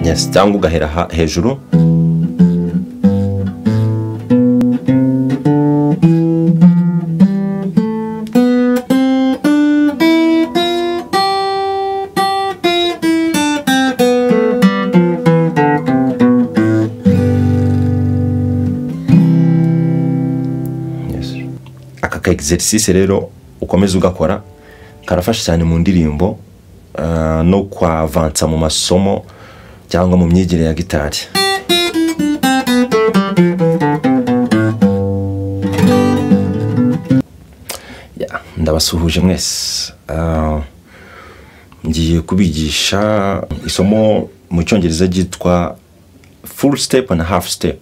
nyasi cyangwa ugahera ha- hejuru Yes. aka ka exercice rero ukomeza ugakora karafasha cyane mu ndirimbo ah, no kwavansa mu masomo cyangwa mu myigire ya gitari Ya, ndabasuhuje mwese Ah, ngiye kubigisha isomo mu cyongereza ryitwa full step and half step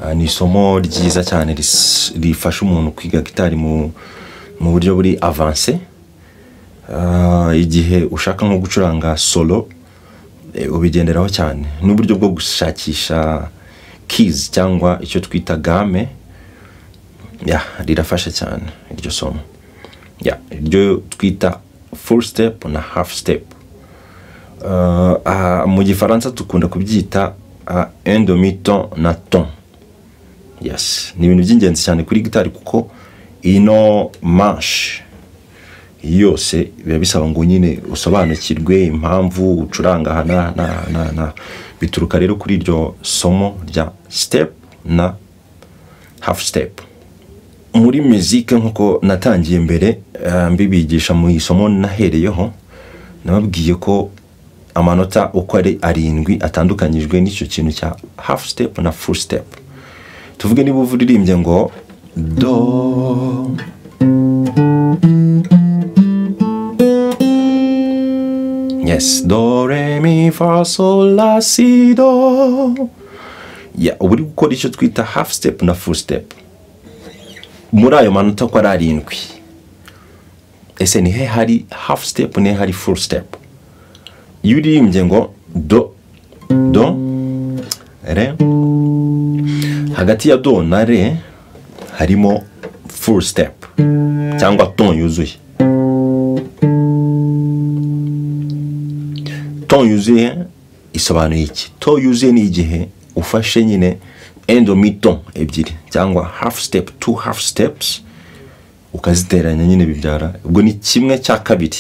Ah, ni isomo ryiza cyane ris- rifasha umuntu kwiga gitari mu mu buryo buri avanse Ah, igihe ushaka nko gucuranga solo eh, ubigenderaho cyane n'uburyo bwo gushakisha keys cyangwa icyo twita game ya rirafasha cyane iryo somo ya iryo twita full step na half step Ah, ah, mu gifaransa dukunda kubyita ah, un demi ton na ton yes ni ibintu by'ingenzi cyane kuri gitari kuko ino manche yose biba bisaba ngo nyine usobanukirwe impamvu ucuranga aha na na na na bituruka rero kuri iryo somo rya step na half step muri muzike nk'uko natangiye mbere eh, mbibigisha mu isomo nahereyeho nababwiye ko amanota uko ari arindwi atandukanyijwe n'icyo kintu cya half step na full step tuvuge niba uva uririmbye ngo do yes do re mi fa sol la si do ya uba uri gukora icyo twita half step na full step muri ayo manota uko ari arindwi ese ni he hari half step ni he hari full step iyo uririmbye ngo do do re hagati ya do na re harimo full step cyangwa ton yuzuye ton yuzuye isobanuye iki ton yuzuye ni igihe ufashe nyine endomiton ebyiri cyangwa half step two half steps ukaziteranya nyine bibyara ubwo ni kimwe cya kabiri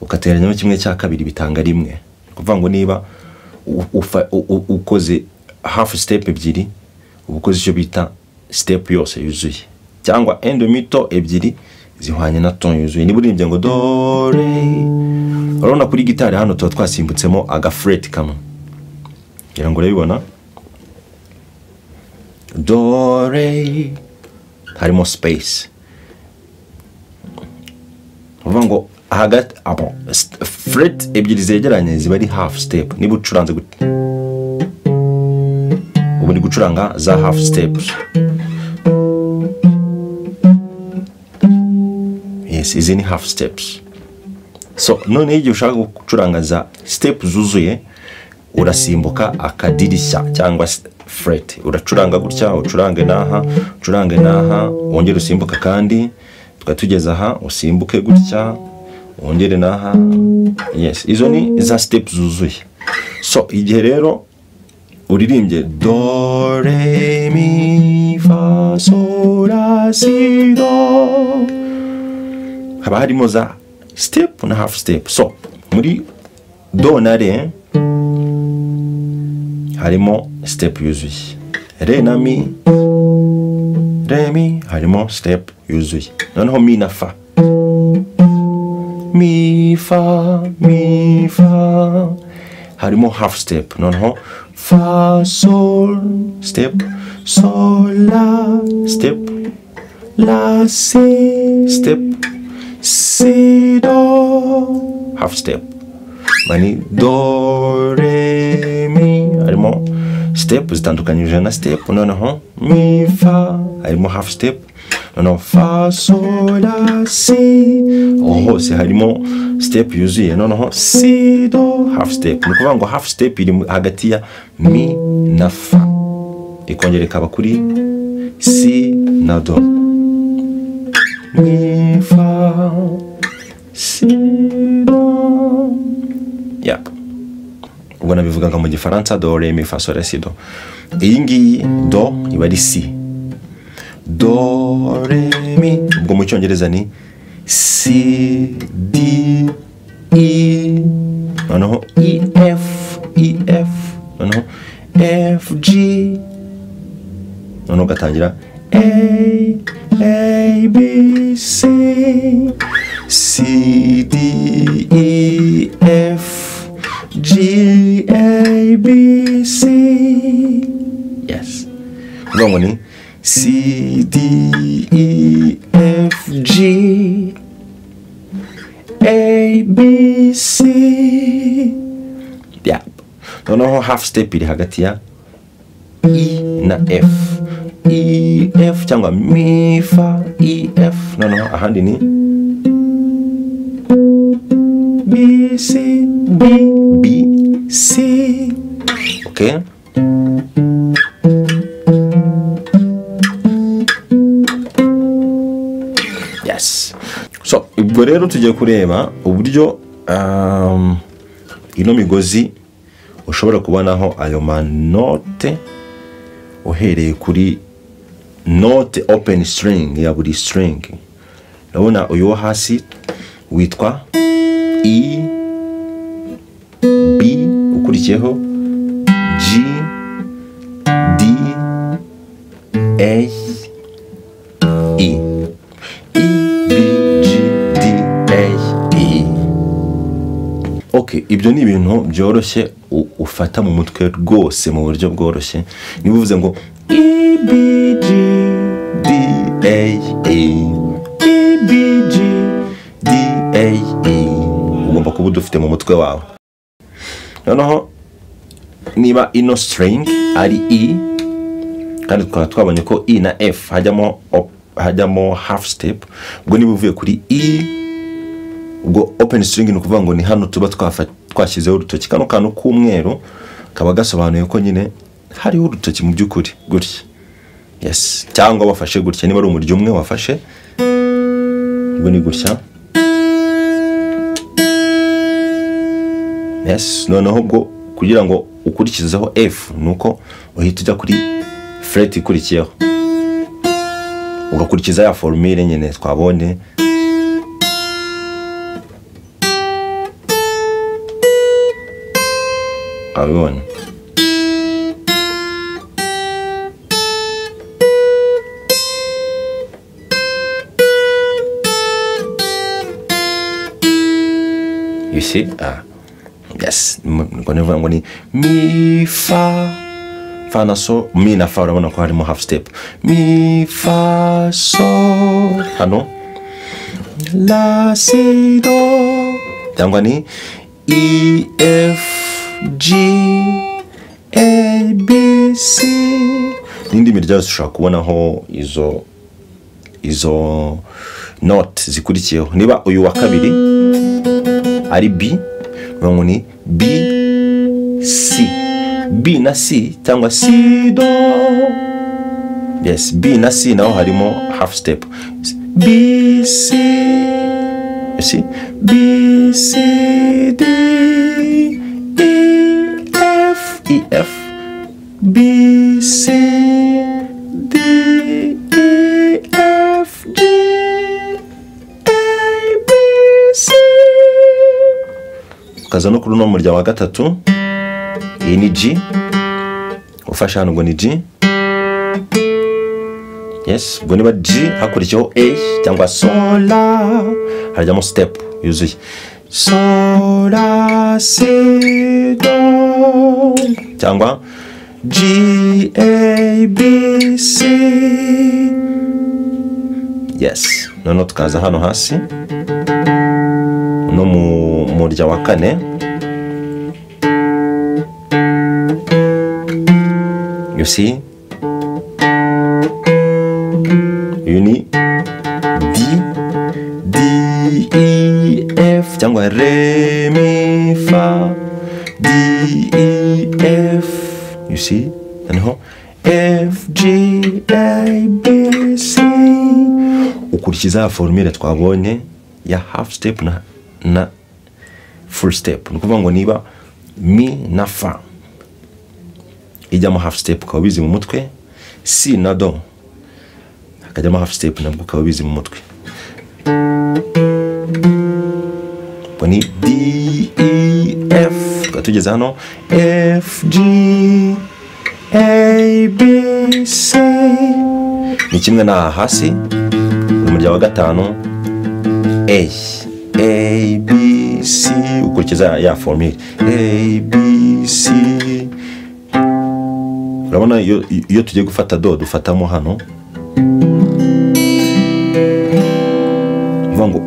ugateranyamo kimwe cya kabiri bitanga rimwe ni ukuvuga ngo niba u- ufa- u- u- ukoze hafu sitepu ebyiri uba ukoze icyo bita sitepu yose yuzuye cyangwa endomito ebyiri zihwanye na ton yuzuye niba urimbye ngo dore urabona kuri gitari hano tuba twasimbutsemo agafureti kamwe ngira ngo urabibona dore harimo space uvuga ngo hagati abo fureti ebyiri zegeranye ziba ari hafu sitepu niba ucuranze gutya ubu ndi gucuranga za hafu sitepu yes izi ni hafu sitepu so noneho igihe ushaka gucuranga za sitepu zuzuye urasimbuka akadirishya cyangwa fureti uracuranga gutya ucurange n'aha ucurange n'aha wongere usimbuka kandi tukaba tugeze aha usimbuke gutya wongere n'aha yes izo ni za sitepu zuzuye so igihe rero uririmbye do re mi fa sol la si do haba harimo za step na half step so muri do na re harimo step yuzuye re na mi re mi harimo step yuzuye noneho mi na fa mi fa mi fa harimo half step noneho fa sol step sol la step la si step si do half step mani do re mi harimo step zitandukanyije na step noneho mi fa harimo half step noneho fa sol la si aho hose harimo step yuzuye noneho si do half step ni ukuvuga ngo half step iri mu- hagati ya mi na fa ikongera ikaba kuri si na do mi fa si do yap ubwo nabivugaga mu gifaransa do re mi fa sol la si do iyi ngiyi do iba ari si do re mi ubwo mu cyongereza ni si di i noneho i f i f noneho f g noneho ugatangira a a b c c d e f g a b c yes kuvuga ngo ni c d e f g a b c yeah. noneho half step iri hagati ya i na f i f cyangwa mi fa i f noneho ahandi ni b c b b c okay yes so ubwo rero tugiye kureba uburyo um, ino migozi ushobora kubonaho ayo manote uhereye kuri note open string ya buri string urabona uyu wo hasi witwa i b ukurikiyeho g d a i i b g d a i ok ibyo ni ibintu byoroshye u- ufata mu mutwe rwose mu buryo bworoshye niba uvuze ngo ibg da ibg da ugomba kuba udufite mu mutwe wawe noneho niba ino string ari i kandi twaba twabonye ko i na f hajyamo op- hajyamo half step ubwo niba uvuye kuri i ubwo open string ni ukuvuga ngo ni hano tuba twafa- twashyizeho urutoki kano kantu k'umweru kaba gasobanuye ko nyine hariho urutoki mu by'ukuri gutya yes cyangwa wafashe gutya niba ari umuryo umwe wafashe ubwo ni gutya yes noneho ubwo kugira ngo ukurikizeho f ni uko uhita ujya kuri fret ikurikiyeho ugakurikiza ya formule nyine twabonye abibona you see ah yes m- ngo nivuga ngo ni mi fa fa na so mi na fa urabona ko harimo half step mi fa so hano la si do cyangwa ni e f g a b c n'indi mirya yose ushobora kubonaho izo izo note zikurikiyeho niba uyu wa kabiri ari b bivuga ngo ni b c b na c cyangwa c do yes b na c naho harimo half step b c you see b c d e f e f b c d e f g a b c ukaza no kuri uno murya wa gatatu iyi ni g ufashe hano ngo ni g yes ubwo niba g hakurikiyeho a cyangwa sola harajyamo step yuzuye sola si do cyangwa g a b c yes noneho tukaza hano hasi no mu murya wa kane you see uyu ni d d e f cyangwa re mi fa d e f you see noneho f g a b c ukurikiza ya formule twabonye ya half step na na full step ni ukuvuga ngo niba mi na fa ijyamo hafu sitepu ukaba ubizi mu mutwe si na do hakajyamo hafu sitepu nabwo ukaba ubizi mu mutwe ubwo ni di i efu tukaba tugeze hano efu ji eyi bi si ni kimwe na hasi uri mu rya wa gatanu A A B C ukurikiza ya formule A B C urabona iyo iyo tugiye gufata do dufatamo hano mvuga ngo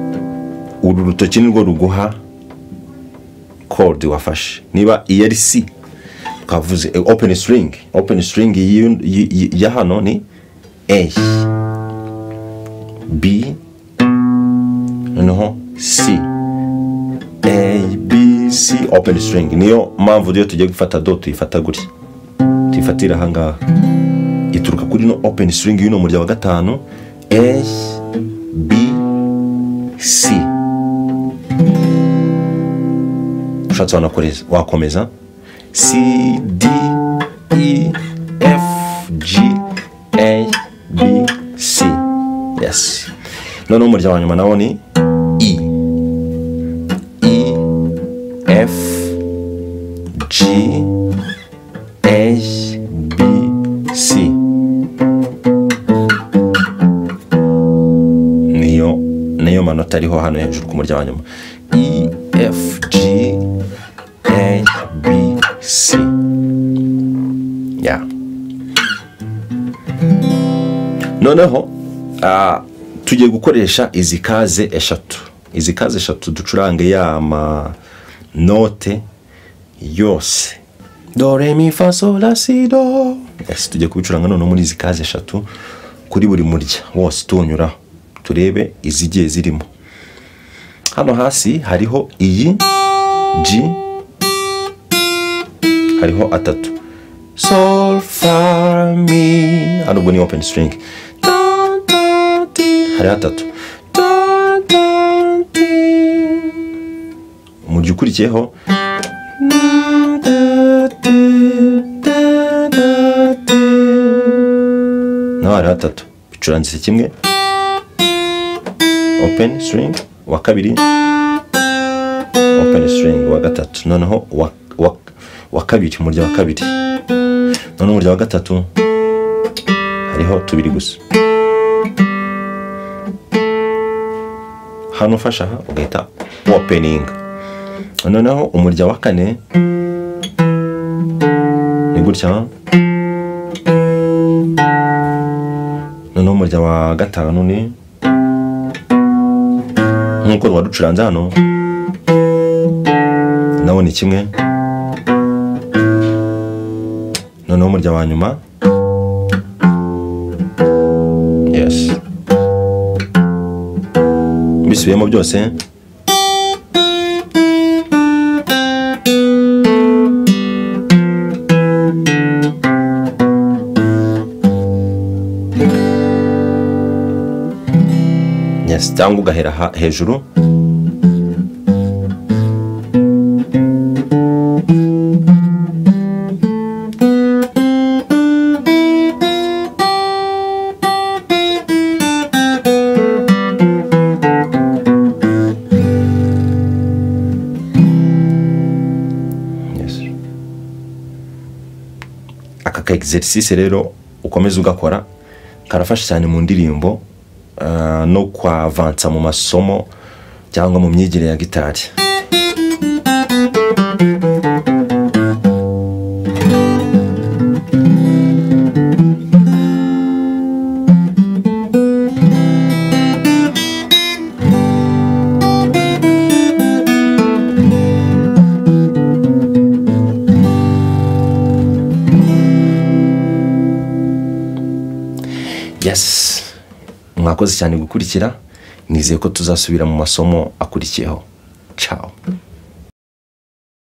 uru rutoki nirwo ruguha kode wafashe niba iyi ari C twavuze eh, open string open string y'iyo- yi- yi- ya hano ni A B noneho c a b c open string niyo mpamvu rero tugiye gufata do tuyifata gutya tuyifatira ahangaha ituruka kuri no open string y'uno murya wa gatanu a b c ushatse wanakoreza wakomeza c d e f g a b c yes noneho umurya wa nyuma nawo ni E E F G H B C niyo niyo manota ariho hano hejuru ku muryango wa nyuma E F G A B C yeah. noneho ah, tugiye gukoresha izi kaze eshatu izi kaze eshatu ducurange ya manote yose do re mi fa sol la si do yes tugiye kubicuranga noneho muri izi kaze eshatu kuri buri murya wose tuwunyuraho turebe izigiye zirimo hano hasi hariho iyi G hariho atatu sol fa mi hano ubwo ni open string Da, da, di. hariho atatu Da, da, di. umurya ukurikiyeho Na, da, di, da, da, di. naho hariho atatu bicurangise kimwe open string uwa kabiri open string uwa gatatu noneho uwa- uwa- uwa kabiri umurya wa kabiri noneho umurya wa gatatu hariho tubiri gusa hano ufashe aha ugahita opening noneho umurya wa kane ni gutya noneho umurya wa gatanu ni nk'uko waducuranze hano nawo ni kimwe noneho umurya wa nyuma yes bisubiyemo byose yes cyangwa ugahera ha- hejuru Yes. aka ka exercice rero ukomeza ugakora karafasha cyane mu ndirimbo ah, no kwavansa mu masomo cyangwa mu myigire ya gitari yes mwakoze cyane gukurikira nizeye ko tuzasubira mu masomo akurikiyeho ciao